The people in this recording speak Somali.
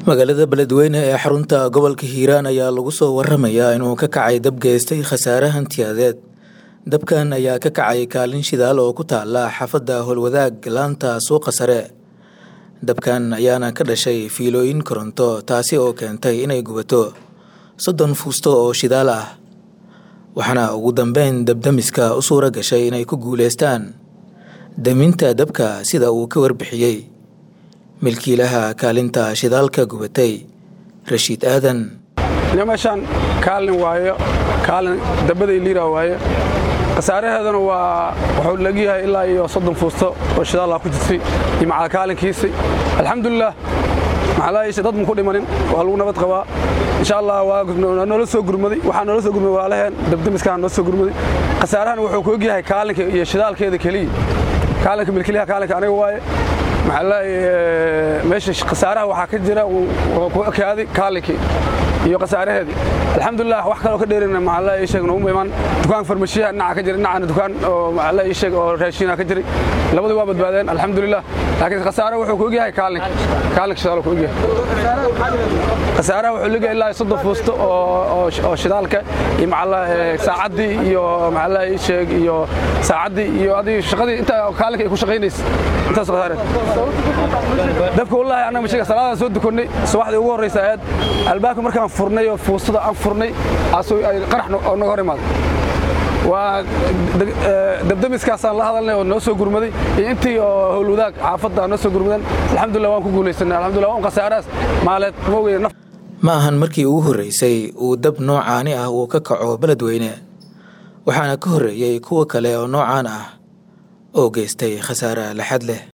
magaalada beledweyne ee xarunta gobolka hiiraan ayaa lagu soo waramayaa inuu ka kacay dab geystay khasaare hantiyadeed dabkan ayaa ka kacay kaalin shidaal oo ku taala xaafadda howlwadaag laanta suuqa sare dabkan ayaana ka dhashay fiilooyin koronto taasi oo keentay inay gubato soddon fuusto oo shidaal ah waxaana ugu dambeyn dabdamiska u suura gashay inay ku guuleystaan daminta dabka sida uu ka warbixiyey milkiilaha kaalinta shidaalka gubatay rashiid aadan meeshaan kaalin waayo kaalin dabaday liira waaye khasaaraheeduna waa wuxuu legyahay ilaa iyo soddon fuusto oo shidaalla ku jirtay iyo macal kaalinkiisii alxamdulilah maxalaayisha dad muku dhimanin waa lagu nabad qabaa insha allah waa noola soo gurmaday waxaa noola soo gurmaday walaalaheen dabdamiskaa noo soo gurmaday khasaarahan wuxuu ku ogyahay kaalinka iyo shidaalkeeda keliya kaalinka milkiilaha kaalinka aniga waaye meesha khasaaraha waxaa ka jira ku ekaaday kaalinkii iyo khasaaraheedii alxamdulilah wax kaloo ka dheerina maxalla ii sheeg nooguma imaan dukaan farmashiyaha dhinaca ka jira dhinacana dukaan oo maxalla ii sheeg oo raashiina ka jiray labadii waa badbaadeen alxamdulilah laakiin khasaare wuxuu ku ogyahay kaalinka kaalinka shidaal ku ogyahay khasaaraha wuxuu leeyahay ilaa soddon fuusto oo shidaalka iyo maxalla saacaddii iyo maxalla ii sheeg iyo saacaddii iyo adii shaqadii inta kaalinka ay ku shaqaynaysa intaas khasaare dabka wallaahi annaga mashiga salaadaan soo dukannay subaxdii ugu horraysa aad albaabka markaan furnay oo fuustada aan furnay asuu ay qarax naga hor imaaday waa dabdamiskaasaan la hadalnay oo noo soo gurmaday iyo intii oo howlwadaag xaafadda noo soo gurmadan alxamdulillah waan ku guulaysanay alxamdulillah waan khasaaraas maaleed moogaya naf ma ahan markii ugu horreysay uu dab noocaani ah uu ka kaco beledweyne waxaana ka horreeyey kuwa kale oo noocaan ah oo geystay khasaare laxad leh